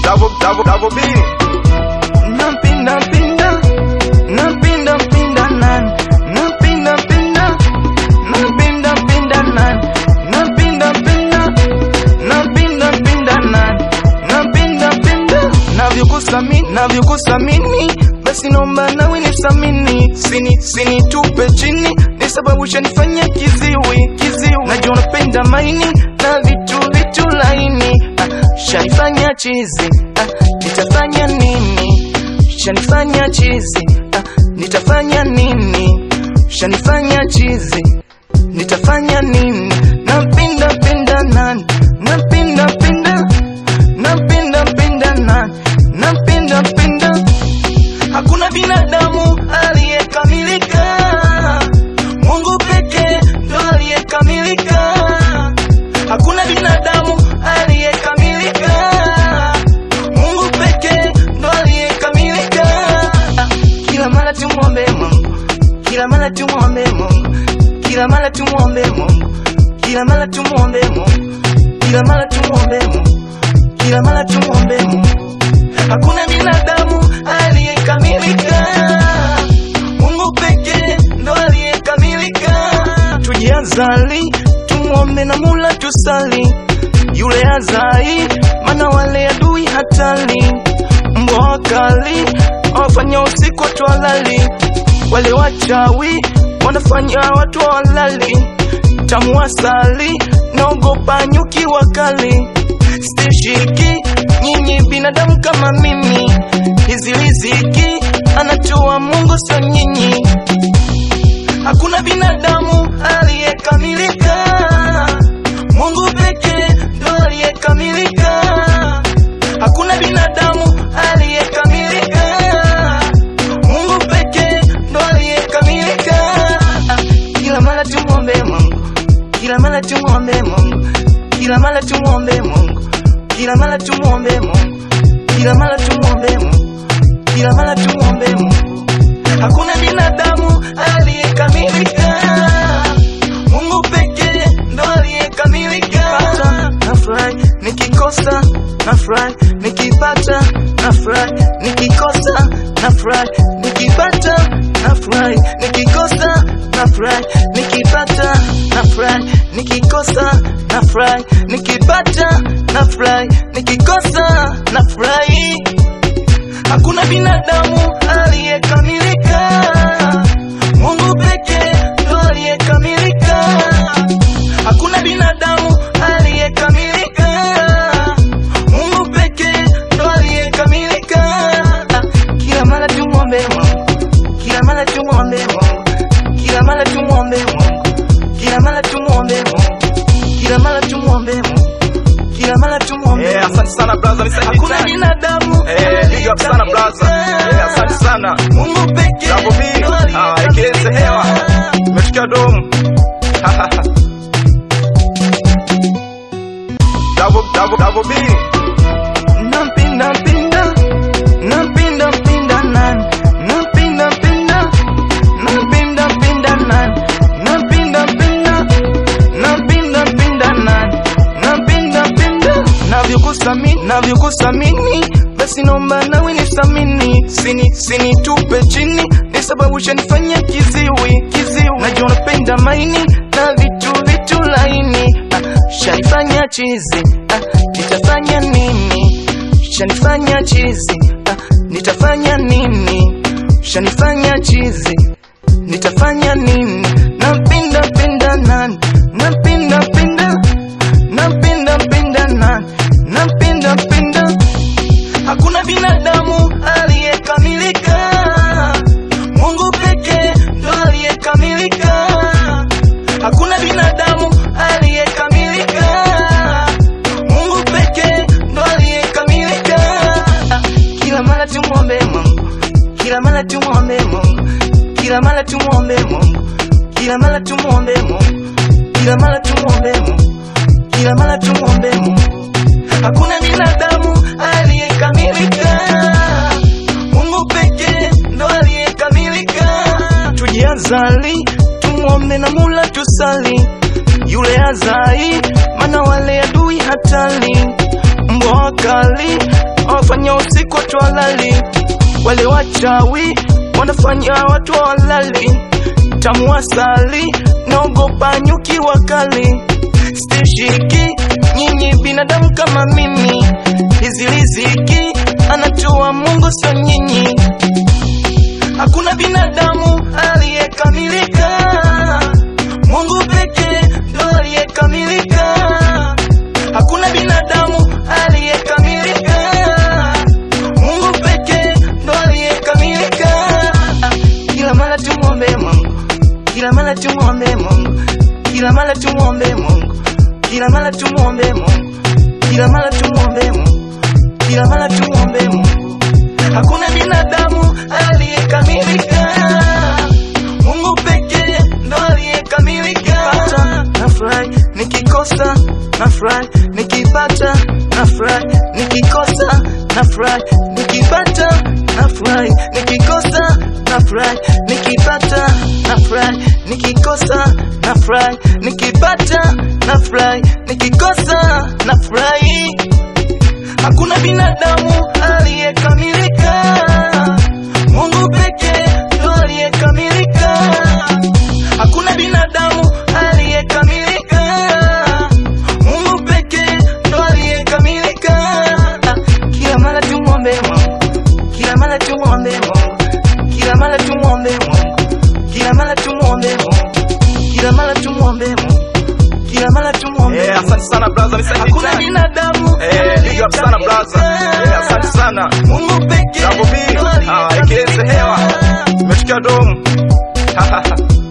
double double double B. Napinda pinda, napinda pinda nan, napinda pinda, napinda pinda nan, napinda pinda, napinda pinda nan, napinda pinda. Navyokusamini, navyokusamini, basi naomba nawe nisamini, sini sini tupe chini, ni sababu shanifanya kiziwi kiziwi. Najua unapenda maini na vitu vitu laini, ah, shanifanya chizi, ah, nitafanya nini? Shanifanya chizi, ah, nitafanya nini? Shanifanya chizi, nitafanya nini? Napinda pinda nani? Napinda pinda, napinda pinda nani? Napinda pinda Hakuna binadamu aliyekamilika, Mungu pekee ndo aliyekamilika. Hakuna binadamu aliyekamilika, Mungu pekee ndo aliyekamilika. Kila mara tumwombe Mungu, kila mara tumwombe Mungu, kila mara tumwombe Mungu, kila mara tumwombe Mungu, kila mara tumwombe Mungu, kila mara tumwombe Mungu. Hakuna binadamu aliyekamilika, Mungu pekee ndo aliyekamilika. Tujiazali, tumwombe na Mola tusali, yule azai, mana wale adui hatali, mbwa wakali wafanya usiku watu walali, wale wachawi wanafanya watu walali, tamu asali, naogopa nyuki wakali stishiki nyinyi binadamu kama mimi, hizi riziki anatoa Mungu, sio nyinyi. Hakuna binadamu aliyekamilika, Mungu pekee ndo aliyekamilika. Hakuna binadamu aliyekamilika, Mungu pekee ndo aliyekamilika. Kila mara tumwombe Mungu, kila mara tumwombe Mungu, kila mara tumwombe Mungu, kila mara tumwombe Mungu, kila mara tumwombe Mungu, kila mara tumwombe Mungu. Hakuna binadamu aliyekamilika, Mungu pekee ndo aliyekamilika. Nafurahi nikikosa, nafurahi nikipata, nafurahi nikikosa, nafurahi nikipata, nafurahi nikikosa, nafurahi nikipata, nafurahi nikikosa, nafurahi nikipata, nafurahi nikikosa, nafurahi Hakuna binadamu aliyekamilika, Mungu pekee ndo aliyekamilika. Hakuna binadamu aliyekamilika, Mungu pekee ndo aliyekamilika. Ah, Kila mara tumwombe Mungu, kila mara tumwombe Mungu, kila mara tumwombe Mungu, kila mara tumwombe Mungu, kila mara tumwombe Mungu, kila mara tumwombe Eh, Mungu. asante sana brother, nisaidie Hakuna tena. binadamu Eh, big up sana brother. Eh, asante sana. Mungu pekee Double B. ndo Ah, ikilenze hewa. aliyekamilika. Umefikia domu. double double double B. Napinda pinda, napinda pinda nan, napinda pinda, napinda pinda nan, napinda pinda, napinda pinda nan, napinda pinda. Navyokusamini, navyokusamini, basi naomba nawe nisamini, sini sini tupe chini, ni sababu shanifanya kiziwi kiziwi. Najua unapenda maini na vitu vitu laini, ah, shanifanya chizi, ah, nitafanya nini? Shanifanya chizi, ah, nitafanya nini? Shanifanya chizi, nitafanya nini? Napinda pinda nani? Napinda pinda, napinda pinda nani? Napinda pinda Hakuna binadamu aliyekamilika, Mungu pekee ndo aliyekamilika. Hakuna binadamu aliyekamilika, Mungu pekee ndo aliyekamilika. Ah, Kila mara tumwombe Mungu, kila mara tumwombe Mungu, kila mara tumwombe Mungu, kila mara tumwombe Mungu, kila mara tumwombe Mungu, kila mara tumwombe Mungu. Hakuna binadamu aliyekamilika, Mungu pekee ndo aliyekamilika. Tujiazali, tumwombe na Mola tusali, yule azai, mana wale adui hatali, mbwa wakali wanafanya usiku watu walali, wale wachawi wanafanya watu walali, tamu asali, naogopa nyuki wakali, stishiki nyinyi binadamu kama mimi, hizi riziki anatoa Mungu sio nyinyi. Hakuna binadamu aliyekamilika, Mungu pekee ndo aliyekamilika. Hakuna binadamu aliyekamilika, Mungu pekee ndo aliyekamilika. Kila mara tumwombe Mungu, kila mara tumwombe Mungu, kila mara tumwombe Mungu, kila mara tumwombe Mungu, kila mara tumwombe Mungu, kila mara tumwombe Mungu. Hakuna binadamu aliyekamilika, Mungu pekee ndo aliyekamilika. Nafurahi nikikosa, nafurahi nikipata, nafurahi nikikosa, nafurahi nikipata, nafurahi nikikosa, nafurahi nikipata, nafurahi nikikosa, nafurahi nikipata, nafurahi nikikosa, nafurahi Hakuna binadamu aliyekamilika, Mungu pekee ndo aliyekamilika. Hakuna binadamu aliyekamilika, Mungu pekee ndo aliyekamilika. Kila mara tumwombe Mungu, kila mara tumwombe Mungu, kila mara tumwombe Mungu, kila mara tumwombe Mungu, kila mara tumwombe Mungu, kila mara tumwombe Eh, Mungu. asante sana brother, Mr. Hakuna Hitani. binadamu Eh, big up sana brother. Eh, asante sana. Mungu pekee Double B, ndo ah, aliyekamilika. ikienze hewa. Umefikia domu.